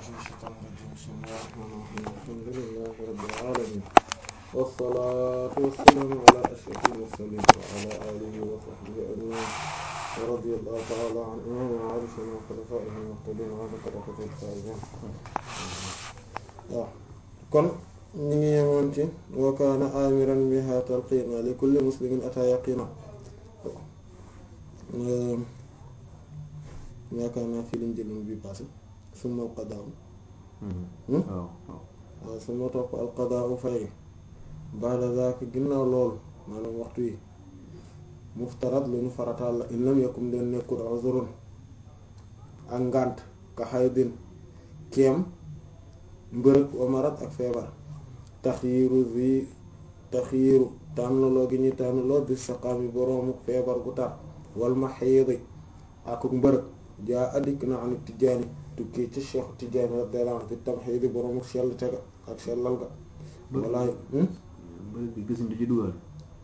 من الشيطان الرجيم بسم الله الرحمن الرحيم الحمد لله رب العالمين والصلاة والسلام على أشرف المرسلين وعلى آله وصحبه أجمعين ورضي الله تعالى عن إمام عارفنا وخلفائه المهتدين وعلى طريقة الفائزين waaw kon ñu ngi yemoon ci wa kaana amiran biha talqiina li kulli muslimin ata yaqina yaakaar naa fii lañ jëloon bi passé summa al qadaa waaw waaw summa topp al qadaa fay ba'da zaaka ginnaaw loolu maanaam waxtu yi muftarat lu ñu farataal la in lam yakun leen nekkul uzrun ak ngànt ka xaydin keem mbërëg wa marad ak feebar taxyiiru zi taxyiiru tànnloo gi ñuy tànnloo bi saqaami boroomu feebar gu tar wal maxiidi ak mbërëg jaa addik na am tijjaani tukkee ci cheikh tijjaani radiyallahu anhu fi tamxiidi boroomu sell tega ak sellal ga walaay bëri bi gis du ci dugal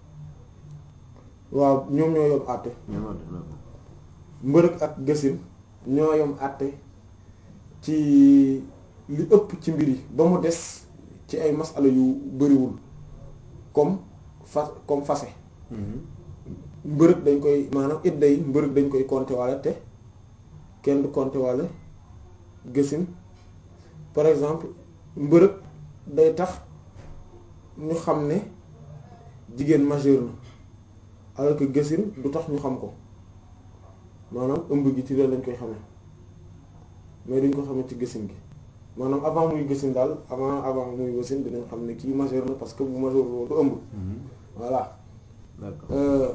waaw ñoom ñoo yom àtte ñoo mbërëg ak gësin ñoo yom àtte ci li ëpp ci mbir yi ba mu des ci ay masala yu bariwul comme fa comme fase mbërëg dañ koy maanaam idda yi mbërëg dañ koy compter walla te kenn du compter walla gësin par exemple mbërëg day tax ñu xam ne jigéen majeur na alors que gësin du tax ñu xam ko maanaam ëmb gi ci loolu lañ koy xamee mais duñ ko xamee ci gësin gi maanaam avant muy gësin daal avant avant muy gësin dinañ xam ne kii majeur na parce que bu majeur loolu du ëmb voilà d'accord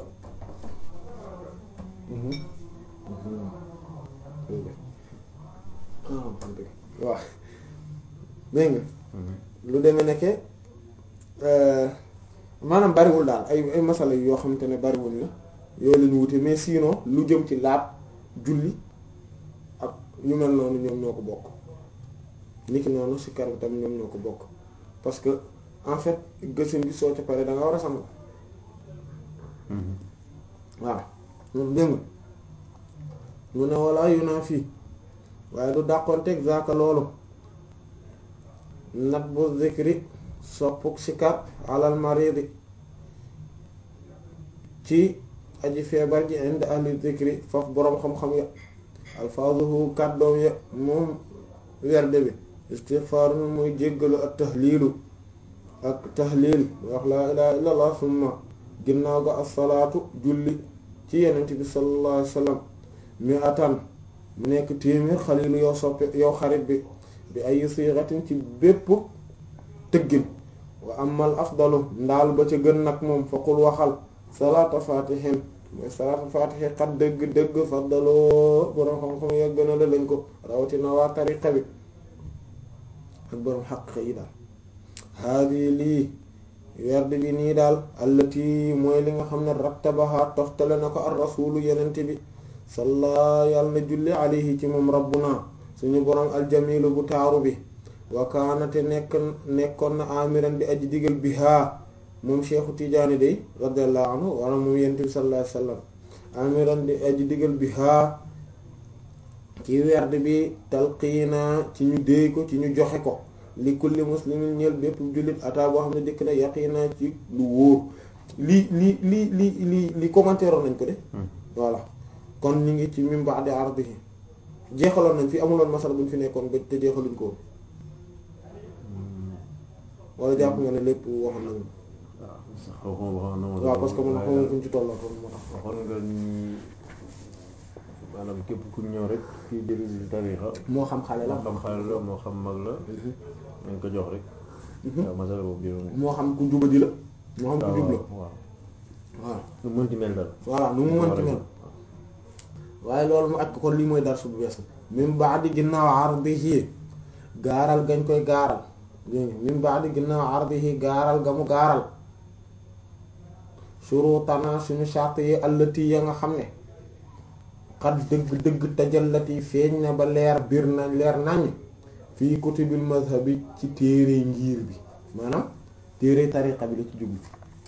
waaw dégg nga lu demee nekke maanaam bariwul daal ay ay masala yoo xamante ne bariwul la yooyu lañu wute mais sinon lu jëm ci laab julli ak ñu mel noonu ñoom ñoo ko bokk niki noonu si kar bi tam ñoom ñoo ko bokk parce que en fait gësin bi soo ca pare da nga war a sangu waaw moom dégg nga mu ne walla yu naa fii waaye du dàqoonteeg zaaka loolu nat bu zikri soppuk sikar alal maridi ci aji feebar ji indi ahli zikri foofu boroom xam-xam ya alfaazuhu kàddoom ya moom werde bi istighfaaru muy jéggalu ak tahliilu ak tahliil wax laa ilaha illa allah summa ginnaaw ga assalaatu julli ci yenent bi sallallahu alayhi wa sallam mi atan mu nekk téeméer xalilu yow soppe yow xarit bi bi ay siixatin ci bépp tëggin wa amal afdalu ndaal ba ca gën nag moom faqul waxal salaata fatihin mooy salaata fatihi xat dëgg dëgg faddaloo boroom xam-xam ya gën a la lañ ko rawatina waa tariqa bi ak boroom xaqiqa yi daal haadi lii werd bi nii daal allati mooy li nga xam ne rattabaha toftale na ko ar rasulu yenente bi salla yàlla na julli alayhi ci moom rabbuna suñu boroom aljamilu bu taaru bi wakaanate nekk nekkoon na amiran di aji digal bi haa moom cheikhu tijaani day radiallahu anhu wala moom yenente bi sallallahu alayhi wasallam amiran di aji digal bi haa ci werd bi talqiina ci ñu déey ko ci ñu joxe ko li kulli muslimin ñeel bépp jullit ataa boo xam ne dëkk na yaqiina ci lu wóor lii lii lii lii lii li commentaire nañ ko de voilà kon ñu ngi ci min ba'di ardihi jeexaloon nañ fi amuloon masala buñ fi nekkoon ba te jeexaluñ ko wala jàpp nga ne lépp waxoon nañu waaw parce que man xamoon fuñ ci tollatoon moo tax waxoon nga ni maanaam képp ku ñëw rek kii jël tarixa moo xam xale la moo xam xale la moo xam mag la nañ ko jox rek waaw masala boobu jëloon moo xam ku jubadi la moo xam ku jub la waaw waaw nu mënti mel daal voilà nu mu mënti mel waaye loolu mu aj ko kon lii mooy darsu bu bees min ba'di ginnaaw ardihi gaaral gañ koy gaaral min ba'di ginnaaw ardihi gaaral ga mu gaaral shurutana suñu shart yi allati ya nga xam ne xat dëgg dëgg tajallati feeñ na ba leer biir na leer nañ fii kutubil mazhabi ci téere ngir bi maanaam téere tariqa bi la ci jublu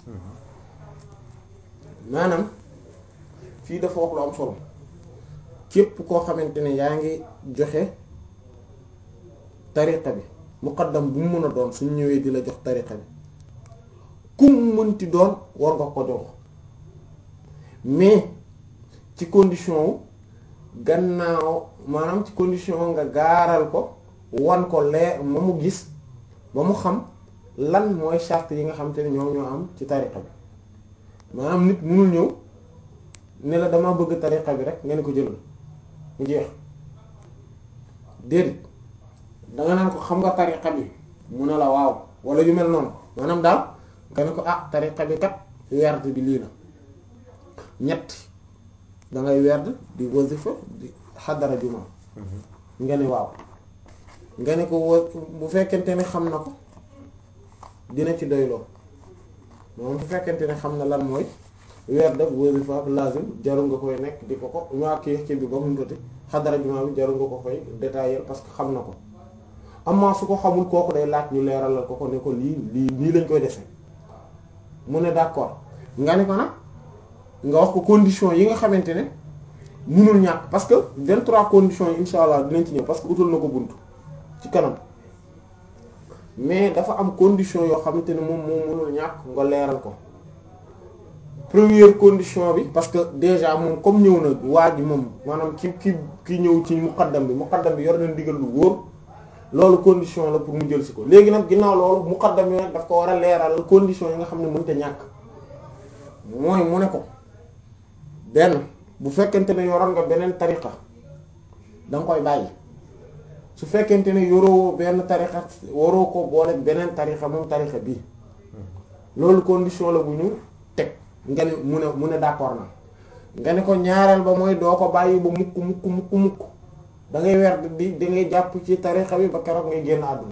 maanaam fii dafa wax lu am solo képp koo xamante ne yaa ngi joxe tariqa bi muqaddam bu mu mën a doon suñ ñëwee di la jox tariqa bi kum mënti doon war nga ko jox mais ci condition wu gannaaw maanaam ci condition nga gaaral ko wan ko lee ma mu gis ba mu xam lan mooy charte yi nga xam te ne ñoom ñoo am ci tariqa bi maanaam nit mënul ñëw ne la dama bëgg tariqa bi rek nga ne ko jëlal mu jeex déedéet danga naan ko xam nga tariqa bi mu ne la waaw wala yu mel noonu maanaam daal nga ne ko ah tariqa bi kat werd bi lii la ñett dangay werd di wasifa di xadara juma nga ne waaw nga ne ko wa bu fekkente ne xam na ko dina ci doyloo moom bu fekkente ne xam na lan mooy werd ak wasifa ak lazim jarul nga koy nekk di ko ko maa kii ci bi ba mu tuuti xadara juma bi jarul nga ko koy détailler parce que xam na ko amaa su ko xamul kooku day laaj ñu leeralal ko ko ne ko lii lii lii lañ koy defee mu ne d'accord nga ne ko nag nga wax ko condition yi nga xamante ne munul ñàkk parce que vingt-trois conditions yi insha allah dinañ ci ñëw parce que utal na ko bunt ci kanam mais dafa am condition yoo xamante ne moom moom munul ñàkk nga leeral ko première condition bi parce que déjà moom comme ñëw na waa ji moom maanaam ki ki ki ñëw ci muqaddam bi muqaddam bi yor na ndigal lu wóor loolu condition la pour mu jël si ko léegi nag ginnaaw loolu muqaddam yi nag daf ko war a leeral condition yi nga xam ne mënta ñàkk mooy mu ne ko benn bu fekkente ne yoroon nga beneen tariqa da nga koy bàyyi su fekkente ne yoroo benn tariqa waroo ko boole beneen tariqa moom tariqa bii loolu condition la bu ñu teg nga ne mu ne mu ne d'accord na nga ne ko ñaareel ba mooy doo ko bàyyi ba mukk mukk mukk mukk da ngay weer di da ngay jàpp ci tariqa bi ba keroog ngay génn àdduna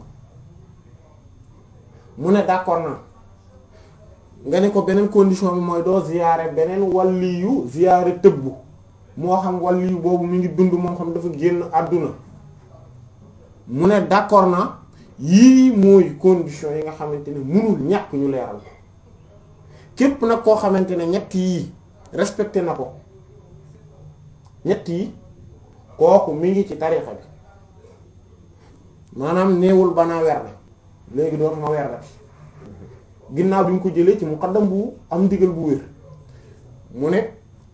mu ne d'accord na nga ne ko beneen condition bi mooy doo ziyaare beneen waliyu ziyaare tëbbu moo xam waliyu boobu mi ngi dund moo xam dafa génn àdduna mu ne d'accord na yii mooy condition yi nga xamante ne munul ñàkk ñu leeral képp nag koo xamante ne ñett yii respecté na ko ñett yi kooku mi ngi ci tarixa bi maanaam néewul banaa werd léegi doon ma werdati ginnaaw bi ñu ko jëlee ci muqaddam bu am ndigal bu wér mu ne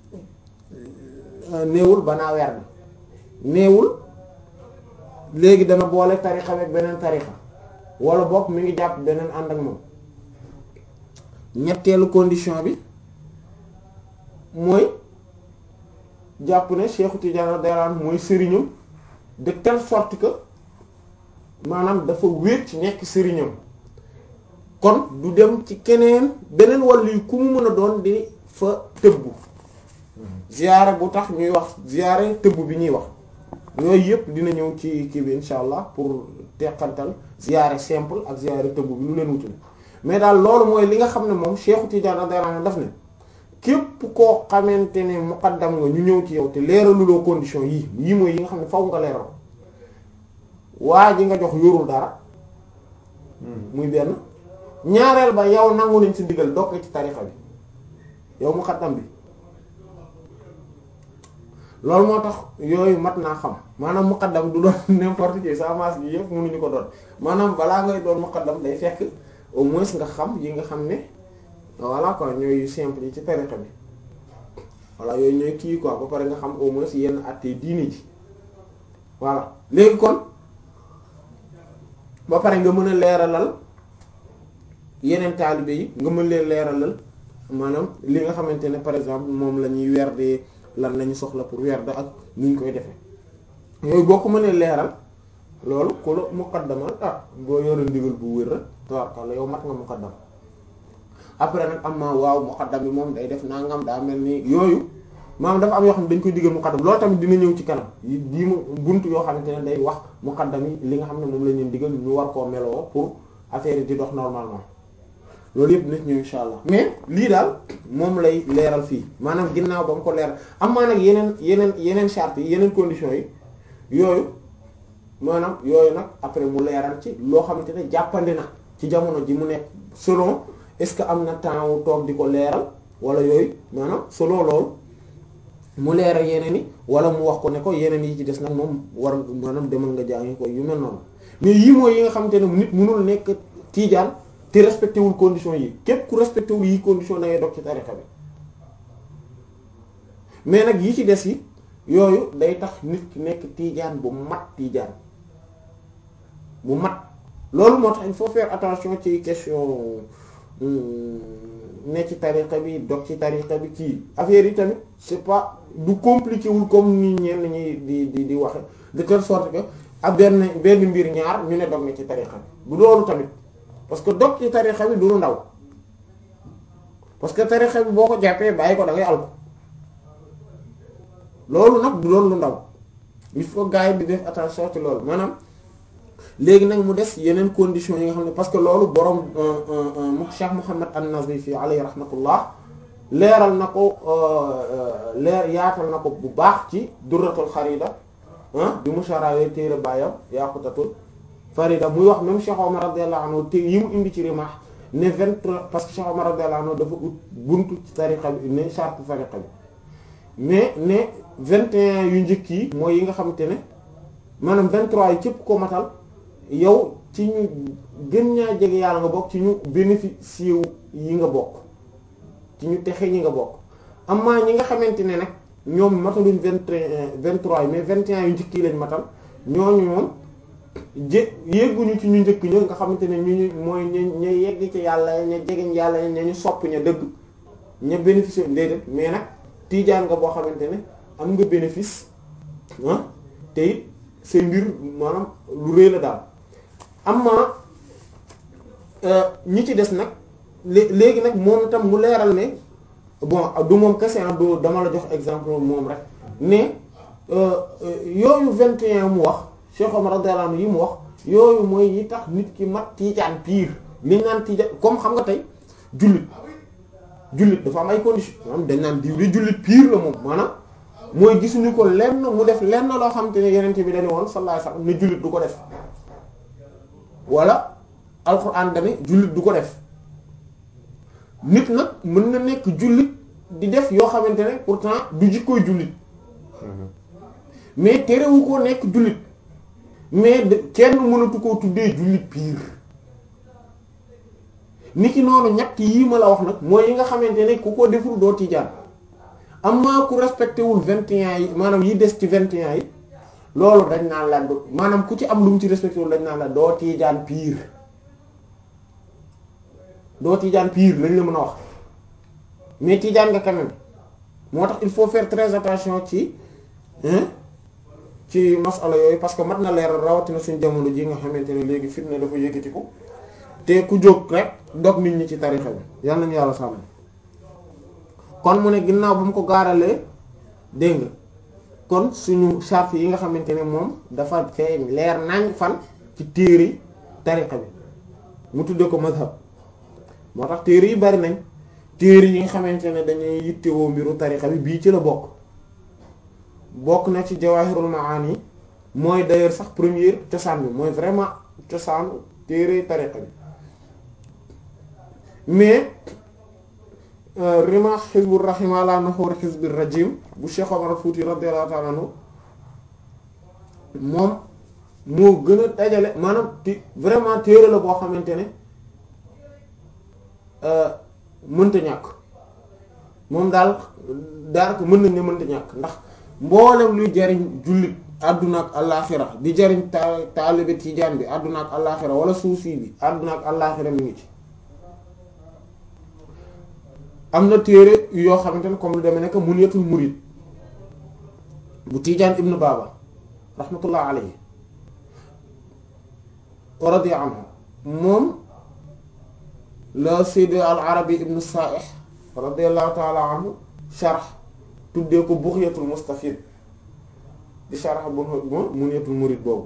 néewul banaa werd néewul léegi dana boole tarixa ak beneen tarixa wala bokk mi ngi jàpp beneen ànd ak moom ñetteelu condition bi mooy jàpp ne Cheikh Tidiane radiyallahu anhu mooy sëriñam de telle sorte que maanaam dafa wéet ci nekk sëriñam kon du dem ci keneen beneen wàllu yu ku mu mën a doon di fa tëbbu ziyaare bu tax ñuy wax ziyaare tëbbu bi ñuy wax yooyu yëpp dina ñëw ci kii bi insha allah pour teqantal ziyaare simple ak ziyaare tëbbu bi lu leen wutul mais daal loolu mooy li nga xam ne moom Cheikh Tidiane radiyallahu anhu daf ne képp koo xamante ne muqaddam nga ñu ñëw ci yow te leeraluloo condition yii yii mooy yi nga xam ne faw nga leeral waa ji nga jox yorul dara muy benn ñaareel ba yow nangu nañ ci digal dokk ci tarixa bi yow muqaddam bi loolu moo tax yooyu mat naa xam maanaam muqaddam du doon n'importe qui sa masse bi yëpp mënuñu ko doon maanaam balaa ngay doon muqaddam day fekk au moins nga xam yi nga xam ne voilà quoi ñooy simple yi ci tarixa bi voilà yooyu ñooy kii quoi ba pare nga xam au moins yenn àttee diini ji voilà léegi kon ba pare nga mën a leeralal yeneen taalibe yi nga mën leen leeralal maanaam li nga xamante ne par exemple moom la ñuy werdee lan lañu soxla pour werd ak nu ñu koy defee yooyu boo ko mënee leeral loolu ku la muqaddamal ah boo yore ndigal bu wér rek tabarkalla yow mat nga muqaddam après nag am ma waaw muqaddam bi moom day def nangam daa mel ni yooyu maanaam dafa am yoo xam ne dañ koy digal muqaddam loolu tamit dina ñëw ci kanam yi mu buntu yoo xamante ne day wax muqaddam yi li nga xam ne moom la ñu digal ñu war koo meloo pour affaire yi di dox normalement loolu yëpp nit ñëw insha allah mais lii daal moom lay leeral fii maanaam ginnaaw ba mu ko leeral am maa nag yeneen yeneen yeneen charte yi yeneen conditions yi yooyu maanaam yooyu nag après mu leeral ci loo xamante ne jàppandi na ci jamono ji mu nekk selon est-ce que am na temps wu toog di ko leeral wala yooyu maanaam selon loolu mu leeral yeneen yi wala mu wax ko ne ko yeneen yi ci des nag moom war maanaam demal nga jàngi ko yu mel noonu mais yii mooy yi nga xamante ne nit mënul nekk tiijaan te respecté wul condition yi képp ku respecté wul yi condition da ngay dog ci tarixa bi mais nag yi ci des yi yooyu day tax nit ki nekk tiijaan bu mat tiijaan bu mat loolu moo tax il faut faire attention ci question ne ci tariqa bi dog ci tariqa bi kii affaire yi tamit c'est pas du compliqué wul comme ni ñenn ñi di di di waxe de telle sorte que ab benn benn mbir ñaar ñu ne dog na ci tariqa bi du loolu tamit parce que dog ci tariqa bi du lu ndaw parce que tariqa bi boo ko jàppee bàyyi ko da ngay alko loolu nag du doon lu ndaw il faut gars yi di def attention ci loolu maanaam léegi nag mu des yeneen conditions yi nga xam ne parce que loolu borom mu Cheikh Muhammad an-Nazifi alayhi rahmatullah leeral na ko leer yaatal na ko bu baax ci durratul xarida ah bi mu saraawee téere baayam yaqutatul farida muy wax même Cheikh Omar radiyallahu anhu te yi mu indi ci rimaax ne vingt-trois parce que Cheikh Omar radiyallahu anhu dafa ut buntu ci tariqa bi ne charte tariqa bi mais ne vingt et un yu njëkk yi mooy yi nga xamante ne maanaam vingt-trois yi cëpp ko matal yow ci ñu gën ñaa jege yàlla nga bokk ci ñu bénéficier yi nga bokk ci ñu texe ñi nga bokk amaa ñi nga xamante ne nag ñoom mataluñ vingt et un vingt-trois yi mais vingt et un yu njëkk yi lañ matal ñooñu moom jé yegguñu ci ñu njëkk ña nga xamante ne ñu ñu mooy ña ña yegg ci yàlla ña jegeñ yàlla ña ñu sopp ña dëgg ña bénéficier déedéet mais nag tiijaan nga boo xamante ne am nga bénéfice ah te it say mbir maanaam lu rëy la daal amma ñi ci des nag léegi nag moom tam mu leeral ne bon du moom kese du dama la jox exemple moom rek ne yooyu vingt et un mu wax Cheikh Omar radiyallahu anhu yi mu wax yooyu mooy yi tax nit ki mat tiijaan pire li ñu naan tiijaan comme xam nga tey jullit jullit dafa am ay conditions maanaam dañ naan diw di jullit pire la moom maanaam mooy gisuñu ko lenn mu def lenn loo xam te ne yeneen bi dañu woon sallallahu alayhi wasallam ne jullit du ko def wala alxuraan dane jullit du ko def nit nag mën na nekk jullit di def yoo xamante ne pourtant du jikkooy jullit mais terewu ko nekk jullit mais kenn mënatu koo tuddee jullit pire niki noonu ñett yii ma la wax nag mooy yi nga xamante ne ku ko deful doo tijaan amma ku respecté wul vingt et un yi maanaam yi des ci vingt et un yi loolu dañ naan la maanaam ku ci am lu mu ci respecté wul dañ naan la doo tiijaan piir doo tiijaan piir lañ la mën a wax mais tiijaan nga quand même moo tax il faut faire très attention ci ci masala yooyu parce que mat na leeral rawatina suñ jamono ji nga xamante ne léegi fitna dafa yëkkatiku te ku jóg rek dog nit ñi ci tarixa bi yal nañu yàlla sàmm kon mu ne ginnaaw ba mu ko gaaralee dégg nga kon suñu charte yi nga xamante ne moom dafa feeñ leer nañ fan ci téere tariqa bi mu tudde ko mazhab moo tax téere yi bari nañ téere yi nga xamante ne dañuy yittewoo mbiru tariqa bi bii ci la bokk bokk na ci jawahirul maani mooy d'ailleurs sax première cosaan bi mooy vraiment cosaanu téere tariqa bi mais rima xizbur rahim ala nuhur xizbir rajim bu Cheikh Omar Fouti radiyallahu ta'ala anhu moom moo gën a dajale maanaam ti vraiment téere la boo xamante ne mënta ñàkk moom daal daanaka mën nañ ne mënta ñàkk ndax mboolem luy jariñ jullit àdduna ak allaaxira di jariñ ta taalibe tijaan bi àdduna ak allaaxira wala suufi bi àdduna ak allaaxira mi ngi ci am na téere yoo xamante ne comme lu demee nekk Munyatul Murid bu Tijaan ibnu Baba rahmatullah alayhi wa radiya anhu moom la Sayyid al Arabi ibnu Sa'ih radiyallahu ta'ala anhu sharh tuddee ko Bughyatul Mustafid di sharh bu Munyatul Murid boobu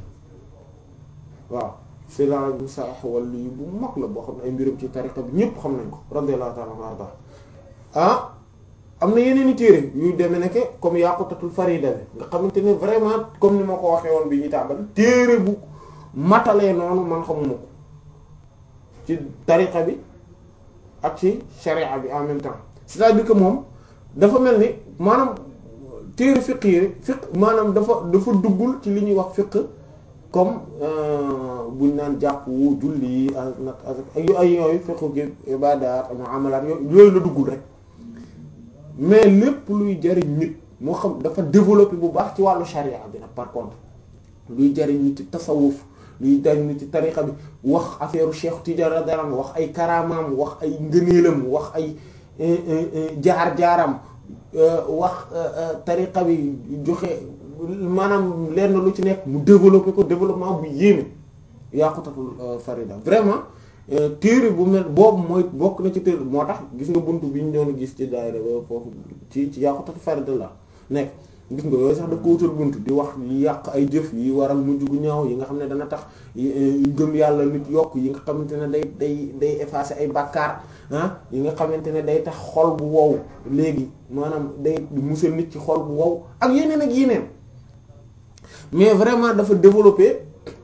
waaw Sayyid al Arabi ibnu Sa'ih wala yi bu mag la boo xam ne ay mbirum ci tariqa bi ñépp xam nañ ko radiyallahu ta'ala anhu arda ah am na yeneen i téere yu demee nekk comme Yaqutatul Farida bi nga xamante ne vraiment comme ni ma ko waxee woon bi ñuy tàmbali téere bu matalee noonu man xamuma ko ci tariqa bi ak ci sharia bi en même temps c'est-à-dire que moom dafa mel ni maanaam téere fiqh yi fiqh maanaam dafa dafa duggul ci li ñuy wax fiqh comme buñ naan jàpp julli nag ak yu ay yooyu fiqhu gi ibaadaat muamalaat yooyu yooyu la duggul rek mais lépp luy jariñ nit moo xam dafa développé bu baax ci wàllu sharia bi nag par contre luy jariñ nit ci tasawuf luy jariñ nit ci tariqa bi wax affaire Cheikh Tidiane daram wax ay karamaam wax ay ngëneelam wax ay jaar-jaaram wax tariqa bi joxe maanaam lenn lu ci nekk mu développé ko développement bu yéeme yaqutatul farida vraiment téere bu mel boobu mooy bokk na ci téere moo tax gis nga buntu bi ñu doon gis ci daayira ba foofu ci ci yaqutatul farida la nekk gis nga yooyu sax da ko wutal buntu di wax yi yàq ay jëf yi waral mujj gu ñaaw yi nga xam ne dana tax gëm yàlla nit yokk yi nga xamante ne day day day effacer ay bàkkaar ah yi nga xamante ne day tax xol bu wow léegi maanaam day musal nit ci xol bu wow ak yeneen ak yeneen mais vraiment dafa développer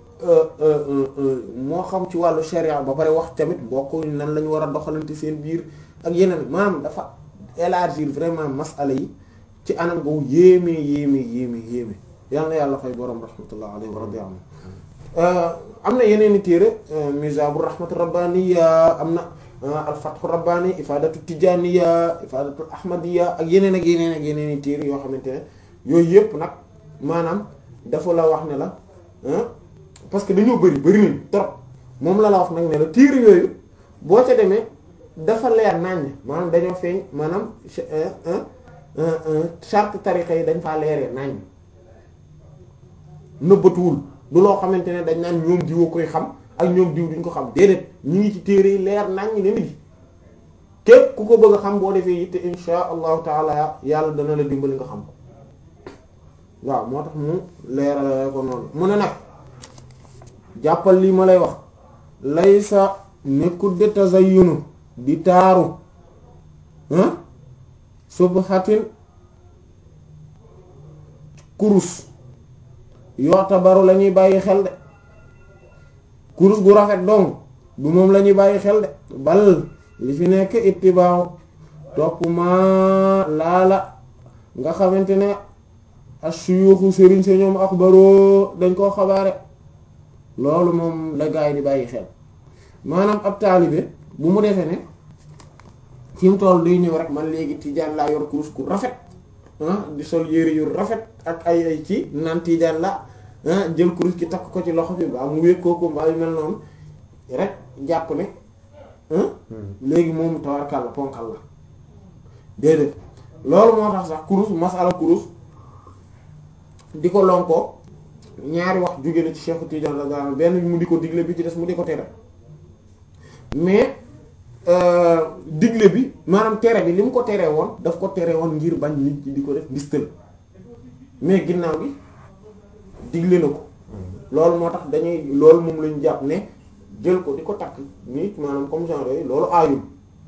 moo xam ci wàllu sharia ba pare wax tamit mbokk nan la ñu war a doxalante seen biir ak yeneen maanaam dafa élargir vraiment masala yi ci anam gu yéeme yéeme yéeme yéeme yal na yàlla fay borom rahmatullah alayhi wa radi anhu am na yeneen i téere mizabu rahmat rabbaniya am na al fathu rabbani ifadatu tijaniya ifadatu ahmadiya ak yeneen ak yeneen ak yeneen i téere yoo xamante ne yooyu yëpp nag maanaam dafa la wax ne la parce que dañoo bëri bëri nañ trop moom la la wax nag ne la téere yooyu boo ca demee dafa leer naññ maanaam dañoo feeñ maanaam charte tariqa yi dañ faa leeree naññ nëbbatuwul du loo xamante ne dañ naan ñoom diwa koy xam ak ñoom diw duñ ko xam déedéet ñi ngi ci téere yi leer naññ ne nit képp ku ko bëgg a xam boo defee yitte insha allahu taala yàlla dana la dimbali nga xam ko waaw moo tax mu leeral ko noonu mu ne nag jàppal lii ma lay wax laysa nekkul de tazayyunu di taaru ah subhatin kurus yoota baru la ñuy bàyyi xel de kurus gu rafet dong du moom la ñuy bàyyi xel de bal li fi nekk ittibaaw topp ma laala nga xamante ne asuyuxu sëriñ sa ñoom axbaroo dañ koo xabaare loolu moom la gaa yi di bàyyi xel maanaam ab taalibe bu mu defee ne fi mu toll day ñëw rek man léegi tijaan laa yor kurus ku rafet ah di sol yére yu rafet ak ay ay ci naan tijaan la ah jël kurus ki takk ko ci loxo bi ba mu wékkoo ko mbaa yu mel noonu rek jàpp ne léegi moom tawarkal la ponkal la déedéet loolu moo tax sax kurus masala kurus di ko lonkoo ñaari wax jóge na ci Cheikh Tidiane la daan benn bi mu di ko digle bi ci des mu di ko tere mais digle bi maanaam tere bi li mu ko tere woon daf ko tere woon ngir bañ nit ñi di ko def ndistal mais ginnaaw gi digle na ko loolu moo tax dañuy loolu moom lañu jàpp ne jël ko di ko takk nit maanaam comme genre yooyu loolu aayul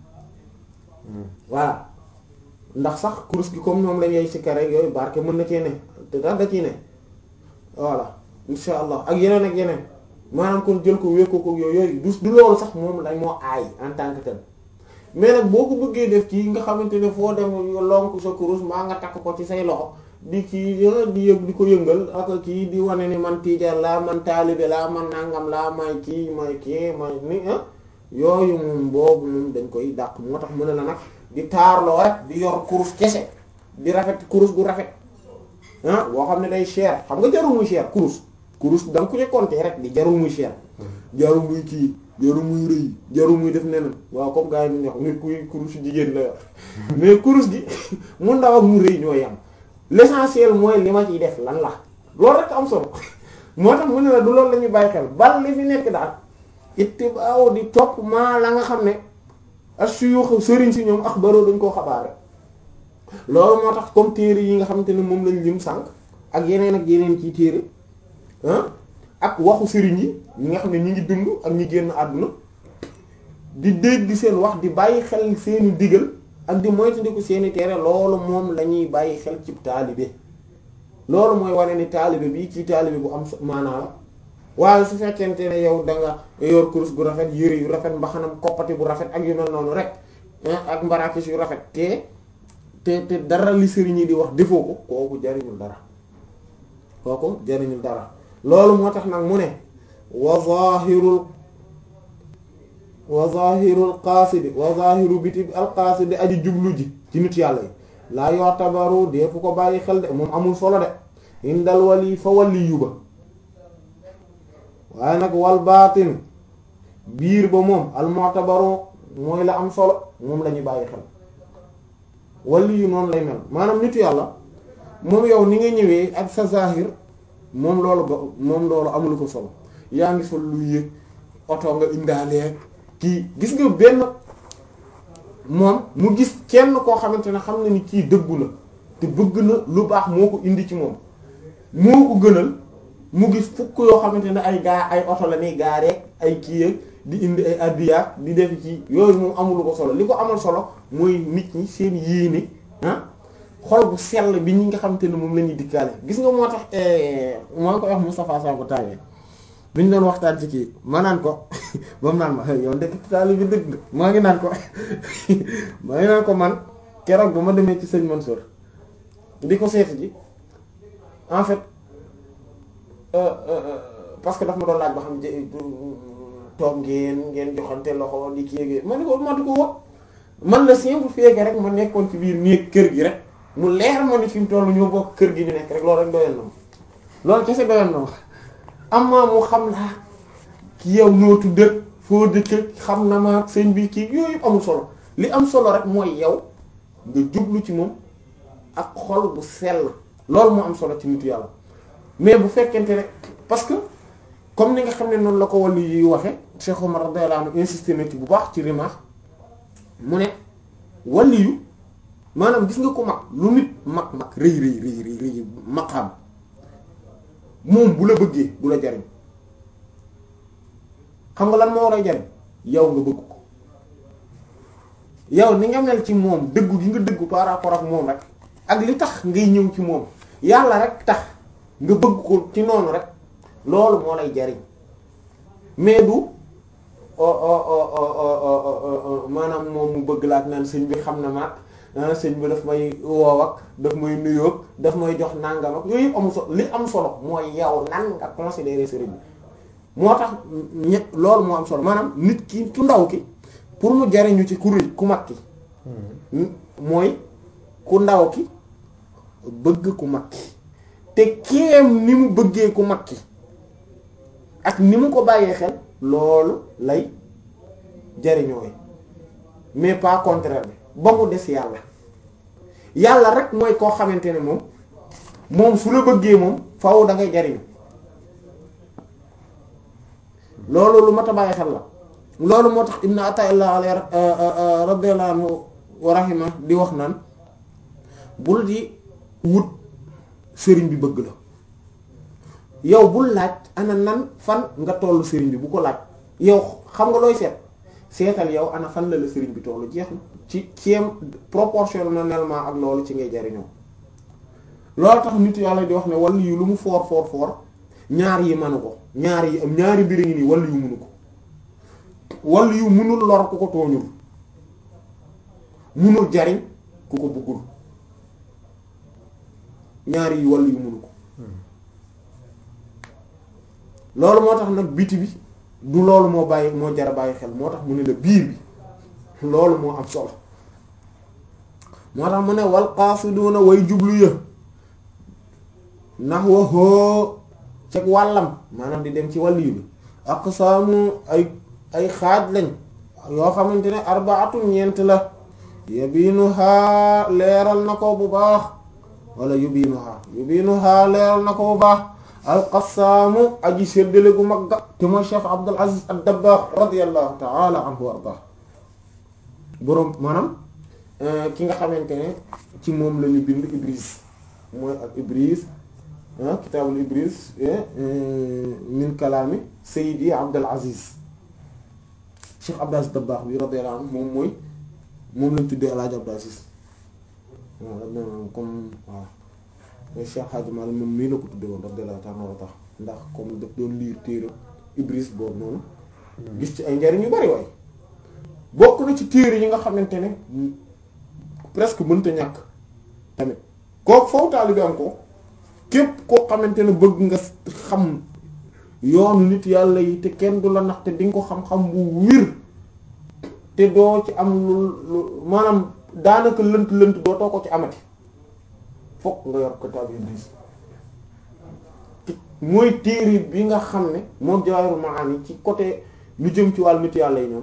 voilà ndax sax kurus gi comme moom la ñuy si kare yooyu barke mën na cee ne te tax da ciy ne voilà insha allah ak yeneen ak yeneen maanaam kon jël ko wékko ko yooyu du du loolu sax moom dañ moo aay en tant que tel mais nag boo ko bëggee def ci nga xamante ne foo dem lonk sa kurus maa nga takk ko ci say loxo di kii di yëg di ko yëngal ak kii di wane ni man tiijaan laa man taalibe laa man nangam laa may kii may kii may ni ah yooyu moom boobu moom dañ koy dàq moo tax mu ne la nag di taarloo rek di yor kurus kese di rafet kurus gu rafet ah boo xam ne day cher xam nga jarul muy cher kurus kurus da nga ko ci compter rek di jarul muy cher jarul muy kii jarul muy rëy jarul muy def neneen waaw comme gars yi ñu wax nit kuy kurus jigéen la yor mais kurus gi mu ndaw ak mu rëy ñoo yam l'essentiel mooy li ma ciy def lan la loolu rek am solo moo tax mu ne la du loolu la ñuy bàyyi xel bal li fi nekk daal ittibaaw di topp maa la nga xam ne as-suyukh sëriñ si ñoom axbaroo dañ koo xabaare loolu moo tax comme téere yi nga xamante ne moom lañ lim sànq ak yeneen ak yeneen ci téere ah ak waxu sëriñ yi ñi nga xam ne ñi ngi dund ak ñi génn àdduna di dégg seen wax di bàyyi xel seeni digal ak di moytandiku seeni tere loolu moom la ñuy bàyyi xel ci taalibe loolu mooy wane ni taalibe bi ci taalibe bu am maanaa la waaye su fekkente ne yow da nga yor kurus gu rafet yëre yu rafet mbaxanam koppati bu rafet ak yu mel noonu rek ak mbarakis yu rafet te te te dara li sëriñ yi di wax defoo ko kooku jariñul dara kooku jariñul dara loolu moo tax nag mu ne wa zahirul wa zahirul qaasidi wa zahiru biti al qaasidi aji jublu ji ci nit yàlla yi laa yotabaru dee fu ko bàyyi xel de moom amul solo de indal wali fa wali yu ba waaye nag wal baatin biir ba moom al mu'tabaru mooy la am solo moom la ñuy bàyyi xel wali yu noonu lay mel maanaam nitu yàlla moom yow ni nga ñëwee ak sa zahir moom loolu ba moom loolu amul ko solo yaa ngi sol lu yëg oto nga indaalee kii gis nga benn moom mu gis kenn koo xamante ne xam na ni kii dëggu na te bëgg na lu baax moo ko indi ci moom moo ko gënal mu gis fukk yoo xamante ne ay gaa ay oto la ni gaaree ay kii yëg di indi ay addiyaat di def ci yooyu moom amul ko solo li ko amal solo mooy nit ñi seen yéene ah xol bu sell bi ñi nga xamante ne moom la ñuy dikkaale gis nga moo tax moo ngi koy wax Moustapha Sakho tawee bi ñu doon waxtaan ci kii ma naan ko ba mu naan ma yow ndekk taali bi dëgg nga maa ngi naan ko maa ngi naan ko man keroog ba ma demee ci sëñ Mansour di ko seeti ji en fait parce que daf ma doon laaj ba xam toog ngeen ngeen joxante loxo di kii yéegee ma ne ko ma di ko woo man la simple fait que rek ma nekkoon ci biir néeg kër gi rek mu leer ma ni fi mu toll ñoo bokk kër gi ñu nekk rek loolu rek doyoon na ma loolu kese doyoon na ma amma mu xam laa ki yow noo tudd foo dëkk xam na ma sëñ bi kii yooyu yëpp amul solo li am solo rek mooy yow nga jublu ci moom ak xol bu sell loolu moo am solo ci nitu yàlla mais bu fekkente ne parce que comme ni nga xam ne noonu la ko wàllu yi waxe Cheikh Omar radiyallahu anhu insisté na ci bu baax ci rimaax mu ne wàllu yu maanaam gis nga ko mag lu nit mag mag rëy rëy rëy rëy rëy maqaam moom bu la bëggee du la jariñ xam nga lan moo lay jariñ yow nga bëgg ko yow ni nga mel ci moom dëggu gi nga dëggu par rapport ak moom rek ak li tax ngay ñëw ci moom yàlla rek tax nga bëgg ko ci noonu rek loolu moo lay jariñ mais du maanaam moom mu bëgg laat naan sëñ bi xam na maag sëñ bi daf may woow ak daf may nuyoog daf may jox nangam ak yooyu yëpp amul solo li am solo mooy yow nan nga considérer sëriñ bi moo tax ñett loolu moo am solo maanaam nit ki ku ndaw ki pour mu jariñu ci ku rëy ku mag ki mooy ku ndaw ki bëgg ku mag ki te kéem ni mu bëggee ku mag ki ak ni mu ko bàyyee xel loolu lay jariñooy mais pas contraire bi ba mu des yàlla yàlla rek mooy koo xamante ne moom moom su la bëggee moom faaw da ngay jariñu loolu lu mat a bàyyi xel la loolu moo tax ibn Ata'illah alayhi radiyallahu anhu wa rahima di wax naan bul di wut sëriñ bi bëgg la yow bul laaj ana nan fan nga tollu sëriñ bi bu ko laaj yow xam nga looy seet seetal yow ana fan la la sëriñ bi tollu jeex na ci ceem proportionnellement ak loolu ci ngay jariñoo loolu tax nit yàlla di wax ne wàllu yu lu mu foor foor foor ñaar yi manu ko ñaar yi am ñaari mbir ngi nii wàllu yu munu ko wàllu yu munul lor ku ko tooñul munul jariñ ku ko bëggul ñaari yi wàllu yu munu ko loolu moo tax nag biti bi du loolu moo bàyyi moo jara bàyyi xel moo tax mu ne la biir bi loolu moo am solo moo tax mu ne wal qaasiduna way jublu ya ndax waxoo ceg wàllam maanaam di dem ci wàll yi bi aqsaamu ay ay xaaj lañ yoo xamante ne arbaatu ñeent la yubiinuhaa leeral na ko bu baax wala yubiinuhaa yubiinuhaa leeral na ko bu baax alqasaamu aji séddale gu mag ga te mooy Cheikh Abdul Aziz ad-Dabbaax radiyallahu ta'ala anhu wa ardaa boroom maanaam ki nga xamante ne ci moom la ñu bind Ibris mooy ak Ibris kitaabul Ibris min kalaami Sayyidi Abdul Aziz Cheikh Abdul Aziz Dabbaax bi radiyallahu anhu moom mooy moom lañ tuddee El Hadj Abdul Aziz waaw comme waaw Cheikh Hadji Malick moom mii la ko tuddee woon radiyallahu ta'ala anhu tax ndax comme daf doon liir téere Ibris boobu noonu gis ci ay njariñ yu bari waay bokk na ci téere yi nga xamante ne presque mënta ñàkk tamit kooku foofu taalibe am ko képp koo xamante ne bëgg nga xam yoonu nit yàlla yi te kenn du la nax te di nga ko xam-xam bu wir te doo ci am lu lu maanaam daanaka lënt lënt dootoo ko ci amati fokk nga yor kitaab Ibris mooy téere bi nga xam ne moom Jawaahirul Maani ci côté lu jëm ci wàllu nit yàlla yi ñoom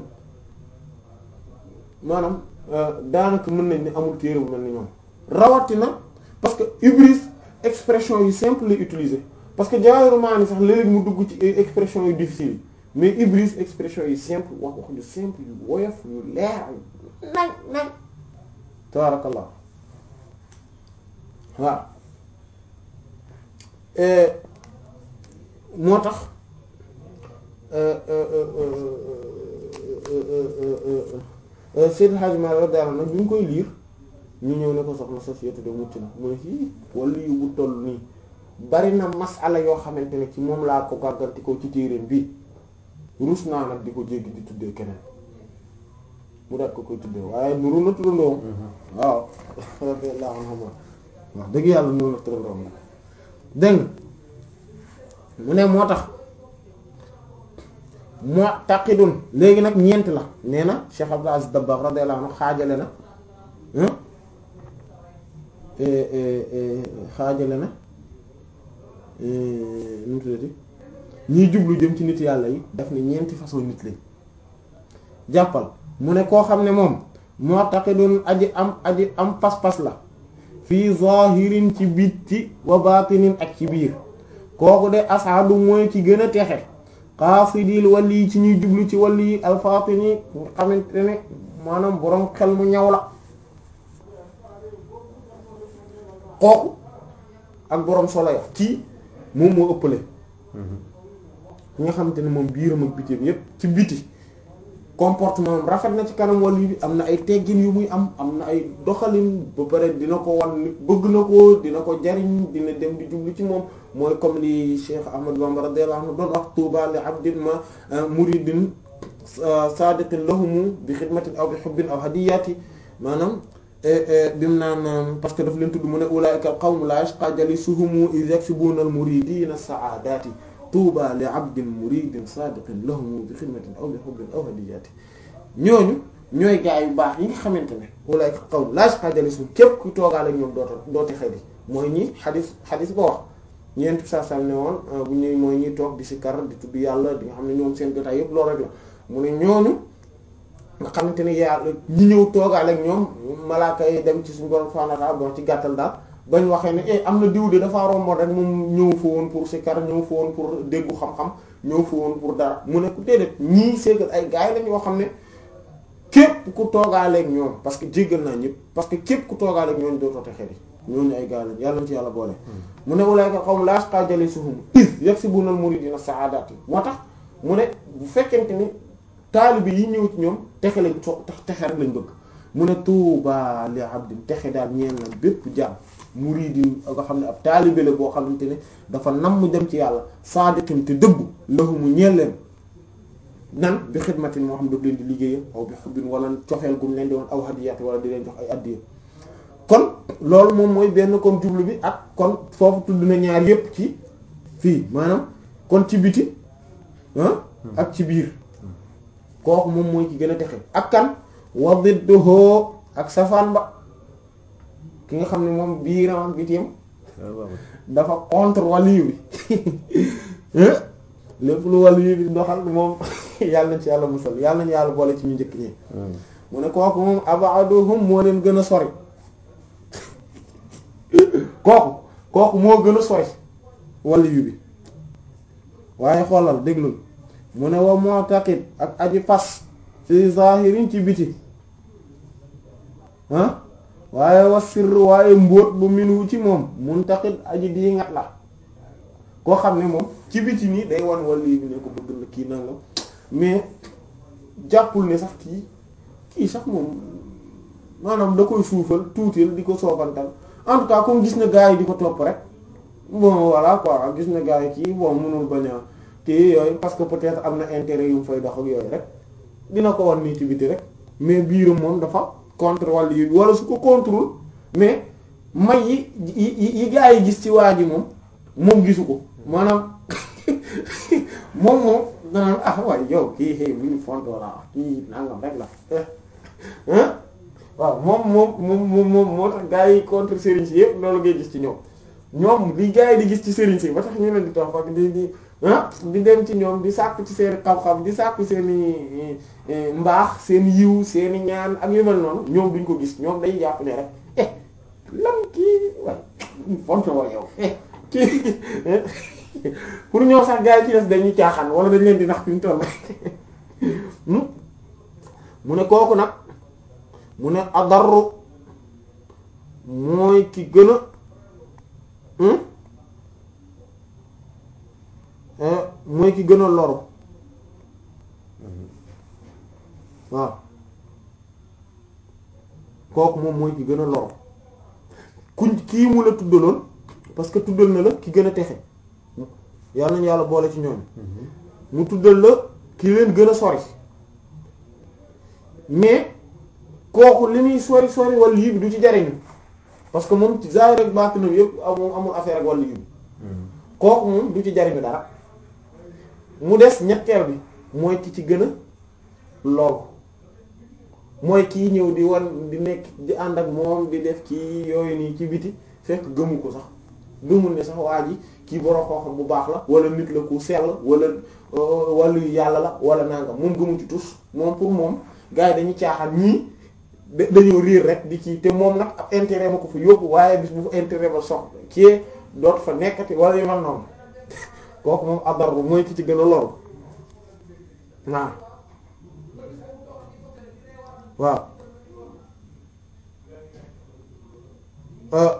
maanaam daanaka mën nañ ne amul téere bu mel ni ñoom rawatina parce que Ibris expression yu simple lay utiliser parce que Jawaahirul Maani sax léeg-léeg mu dugg ci expression yu difficile yi mais Ibris expression yu simple wax wax yu simple yu woyof yu leer nañ nañ tabarakallah waaw moo tax Seydou Hadj Malick daal nag bi ñu koy liir ñu ñëw ne ko soxna société de mucc na mu ne fii wala yu bu toll nii bari na masala yoo xamante ne ci moom laa ko gàgganti ko ci téereem bii ruus naa nag di ko jéggi di tuddee keneen mu daat ko koy tuddee waaye nuru na turandoom waaw radiyallahu anhu wax dëgg yàlla nuru na turandoom la dégg mu ne moo tax moo taqidun léegi nag ñeent la nee na Cheikh Abdul Aziz Dabakh radiyallahu anhu xaajale na xaajale na nu mu tuddati ñiy jublu jëm ci nit yàlla yi daf ne ñeenti façon nit lañ jàppal mu ne koo xam ne moom moo taqidun aji am aji am pas-pas la fii zahirin ci bitti wa batinin ak ci biir kooku de asaadu mooy ci gën a texe xaasidil wali ci ñuy jublu ci wali alfatini nga xamante ne maanaam boroom xel mu ñaw la kooku ak boroom solo ya kii moom moo ëppale ki nga xamante ne moom biiram ak bitim yépp ci biti comportement am rafet na ci kanam wali bi am na ay teggin yu muy am am na ay doxalin ba pare dina ko wan nit bëgg na ko dina ko jariñ dina dem di jublu ci moom mooy comme li Cheikh Ahmad Bamba radiyallahu anhu doon wax tuuba li abdin ma muridin sadiqin lahumu bi xidmatin aw bi hubbin aw hadiyati maanaam bim naan parce que daf leen tudd mu ne ulaika al qawm la yashqa jalisuhum iz yaksubuna al muridina saadati tuuba li abdin muridin sadiqin lahumu bi xidmatin aw bi hubbin aw hadiyati ñooñu ñooy gaa yu baax yi nga xamante ne ulaika al qawm la yashqa jalisuhum képp ku toogaale ak ñoom doota dooti xëy mooy ñi xadis xadis ba wax ñeent saa saa ne woon bu ñuy mooy ñuy toog di si kar di tudd yàlla di nga xam ne ñoom seen jotaay yëpp loolu rek la mu ne ñooñu nga xamante ne yàlla ñi ñëw toogaale ak ñoom malaaka yi dem ci suñu borom subhanahu wa ta'ala bon ci gàttal daal bañ waxee ne eh am na diw de dafa romboon rek moom ñëw fa woon pour si kar ñëw fa woon pour déggu xam-xam ñëw fa woon pour dara mu ne ku déedéet ñii seegal ay gars yi lañ yoo xam ne képp ku toogaale ak ñoom parce que jéggal naa ñëpp parce que képp ku toogaale ak ñoom dootoo texee di ñooñu ay gaal lañ yàlla na ci yàlla boole. mu ne ulaa'ika qawmun laa yashqaa jalisuhum iz yaksibuuna al-muridiina saadaati moo tax mu ne bu fekkente ni taalibe yi ñëw ci ñoom texe lañ so texe rek lañ bëgg mu ne tuuba li abdin texe daal ñeel na bépp jaam muridin nga xam ne ab taalibe la boo xamante ne dafa nam mu dem ci yàlla saadiqin te dëggu lahumu ñeel leen nan bi xidmatin moo xam daf leen di liggéeyam aw bi xubbin wala cofeel gum leen di woon aw hadiyaati wala di leen jox ay addiya kon loolu moom mooy benn kon jublu bi ak kon foofu tudd na ñaar yépp ci fii maanaam kon ci biti ah ak ci biir kooku moom mooy ci gën a texe ak kan wa didduhu ak safaan ba ki nga xam ne moom biiram ak bitim dafa contre waliyu bi lépp lu waliyu bi doxal moom yàlla nañ ci yàlla musal yàlla nañu yàlla boole ci ñu njëkk ñi mu ne kooku moom abaduhum moo leen gën a sori kooku kooku moo gën a sori waliyu bi waaye xoolal déglul mu ne wa mu'taqid ak aji fas fi zahirin ci biti ah waaye wa sirr waaye mbóot bu minu ci moom muntaqid aji di ngat la koo xam ne moom ci biti nii day wan waliyu bi ne ko bëgg na kii nangam mais jàppul ne sax kii kii sax moom maanaam da koy suufal tuutil di ko soobantal en tout cas comme gis na gars yi di ko topp rek bon voilà quoi gis na gars yi kii bon mënul bañ a kii yooyu parce que peut-être am na intérêt yu mu fay dox ak yooyu rek dina ko wan nii ci biti rek mais biiram moom dafa contre wàll yi wala su ko contrôle mais may yi yi yi gars yi gis ci waa ji moom moom gisu ko maanaam moom moom danaan ah waaye yow kii xëy bu ñu fontoo la kii nangam rek la ah waaw moom moom moom moom moom moo tax gars yi contre sëriñ si yëpp loolu ngay gis ci ñoom ñoom li gars yi di gis ci sëriñ si ba tax ñu leen di toog ak di di ah di dem ci ñoom di sàkku ci seen xam-xam di sàkku seen i mbaax seen yiw seen i ñaan ak yu mel noonu ñoom duñ ko gis ñoom day jàpp ne rek eh lan kii waaye fonte woo yow eh kii pour ñëw sax gars yi ci des dañuy caaxaan wala dañ leen di nax fi mu toll mu ne kooku nag mu ne adarru mooy ki gën a mooy ki gën a loru waaw kooku moom mooy ki gën a loru kuñ kii mu la tuddaloon parce que tuddal na la ki gën a texe yàlla nañu yàlla boole ci ñoom mu tuddal la ki leen gën a sori mais kooku li muy sori sori wala yii bi du ci jariñu parce que moom ci zaahir rek baatinam yëpp amul amul affaire ak wàllu yii bi kooku moom du ci jariñu dara mu des ñetteel bi mooy ki ci gën a lool mooy kii ñëw di wan di nekk di ànd ak moom di def kii yooyu nii ci biti fekk gëmu ko sax gëmul ne sax waa ji kii borom xam-xam bu baax la wala nit la ku sell wala wàllu yàlla la wala nangam moom gëmu ci tus moom pour moom gars yi dañuy caaxaan ñii dañoo riir rek di kii te moom nag ab intérêt ma ko fa yóbbu waaye bis bu fa intérêt ba sox kii doot fa nekkati wala yu mel noonu kooku moom adarbu mooy ki ci gën a loru waaw waaw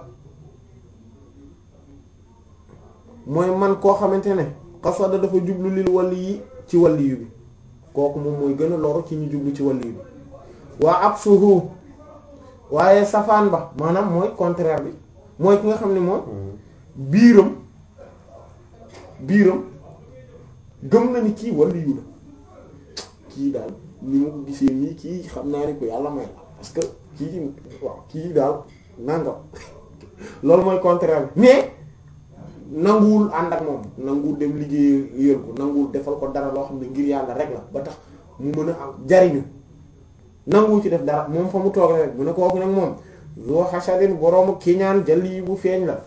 mooy man koo xamante ne xasada dafa jublu lil wàlli yi ci wàlli yu bi kooku moom mooy gën a loru ci ñu jublu ci wàlli yu bi waa ab suhu waaye safaan ba maanaam mooy contraire bi mooy ki nga xam ne moom biiram biiram gëm na ni kii wàlli yu la kii daal ni ma ko gisee nii kii xam naa ni ko yàlla may la parce que kii waaw kii daal nangam loolu mooy contraire bi mais nanguwul ànd ak moom nanguwul dem liggéey yël ko nanguwul defal ko dara loo xam ne ngir yàlla rek la ba tax mu mën a am jariñu nanguwul ci def dara moom fa mu toog rek mu ne kooku nag moom zoo xasadin boroomu kiñaan jël yi bu feeñ la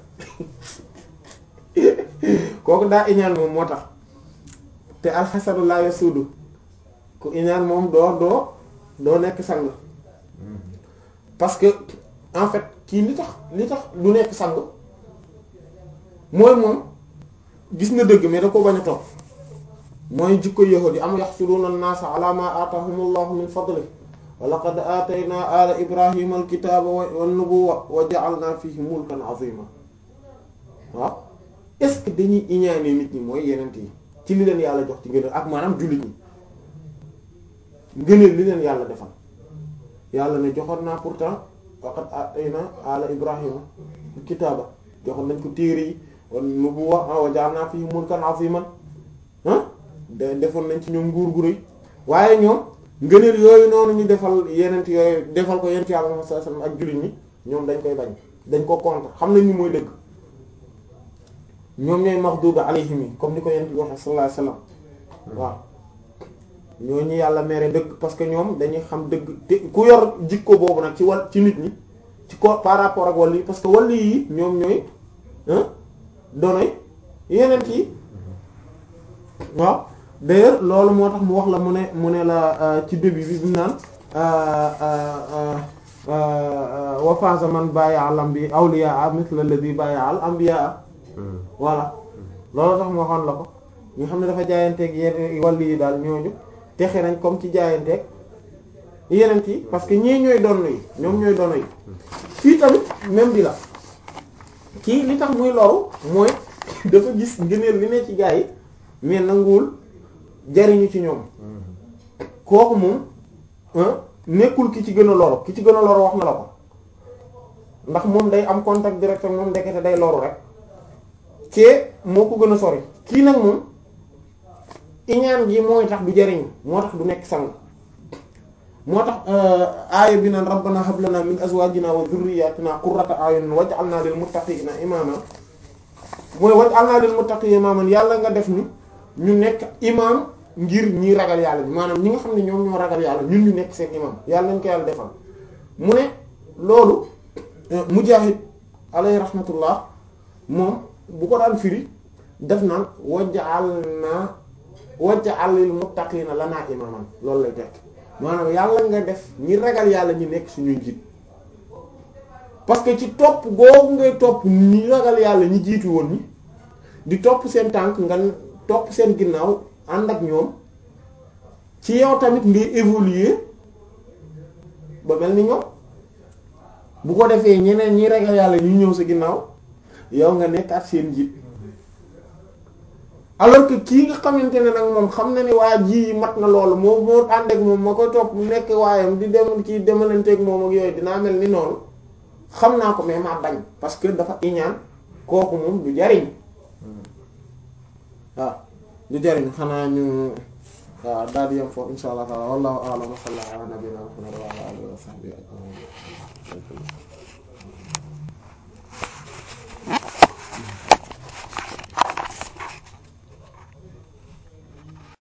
kooku daa iñaan moom moo tax te alxasadu laa yasuudu ku iñaan moom doo doo doo nekk sang parce que en fait kii li tax li tax du nekk sang mooy moom gis na dëgg mais da ko bañ a topp mooy jikko yahudi am yaxsuduna an-naasa ala ma aatahumullahu min fadli wa laqad aataynaa ala ibrahima alkitaaba wan nubuwwa wa ja'alnaa fiihi mulkan azima waaw est-ce que dañuy iñaane nit ñi mooy yenent yi ci li leen yàlla jox ci ngëneel ak maanaam jullit ñi ngëneel li leen yàlla defal yàlla ne joxoon naa pourtant waqad aataynaa ala ibrahima alkitaaba joxoon nañ ko téere yi wan nubuwwa wa ja'alnaa fiihi mulkan aziman ah de defoon nañ ci ñoom nguur gu rëy waaye ñoom ngëneel yooyu noonu ñu defal yenent yooyu defal ko yent yàlla sallallahu alayhi wasallam ak jullit ñi ñoom dañ koy bañ dañ ko contre xam nañ ni mooy dëgg ñoom ñooy maxduba alayhim yi comme ni ko yent bi waxe sallallahu alayhi wasallam waaw ñooñu yàlla mere dëgg parce que ñoom dañuy xam dëgg te ku yor jikko boobu nag ci wal ci nit ñi ci ko par rapport ak wàll yi parce que wàll yi ñoom ñooy donoy yenent yi waaw d'ailleurs loolu moo tax mu wax la mu ne mu ne la ci début bi bi naan wa faza man bay'a al anbiya awliya mithla alladhi bay'a al anbiya voilà loolu tax mu waxoon la ko ñi xam ne dafa jaayanteeg yenn wàll yi daal ñooñu texe nañ comme ci jaayanteeg yeneen yi parce que ñii ñooy donn yi ñoom ñooy donn yi fii tamit même bi la kii li tax muy loru mooy dafa gis ngëneel li ne ci gaa yi mais nanguwul jariñu ci ñoom kooku moom nekkul ki ci gën a loru ki ci gën a loru wax na la ko ndax moom day am contact direct ak moom ndekete day loru rek kee moo ko gën a sori kii nag moom iñaan gi mooy tax du jariñu moo tax du nekk sang moo tax aaya bi naan rabbana hab lana min azwajina wa dhurriyyatina qurrata a'yunin waj'alna lil muttaqina imama mooy waj'alna lil muttaqina imaman yàlla nga def ni ñu nekk imam ngir ñi ragal yàlla bi maanaam ñi nga xam ne ñoom ñoo ragal yàlla ñun ñu nekk seen imam yàlla nañ ko yàlla defal mu ne loolu Mujaahid alayhi rahmatullah moom bu ko daan firi def naan waj'alna waj'al lil muttaqina lana imaman loolu lay tekk maanaam yàlla nga def ñi ragal yàlla ñi nekk suñuy njiit parce que ci topp googu ngay topp ñi ragal yàlla ñi jiitu woon ñi di topp seen tànk nga topp seen ginnaaw ànd ak ñoom ci yow tamit ngay évoluer ba mel ni ñoom bu ko defee ñeneen ñi ragal yàlla ñu ñëw sa ginnaaw yow nga nekk ak seen njiit alors que kii nga xamante ne nag moom xam na ni waa ji mat na loolu moo moo ànd ak moom ma koy topp mu nekk waayam di dem kii demalanteeg moom ak yooyu dinaa mel ni noonu xam naa ko mais maa bañ parce que dafa iñaan kooku moom du jariñ waaw du jariñ xanaa ñu waaw daal di yem foofu insha allah taala wallahu a'lam wa sallallahu ala nabiyyina muhammad wa ala alihi wa sahbihi ajma'in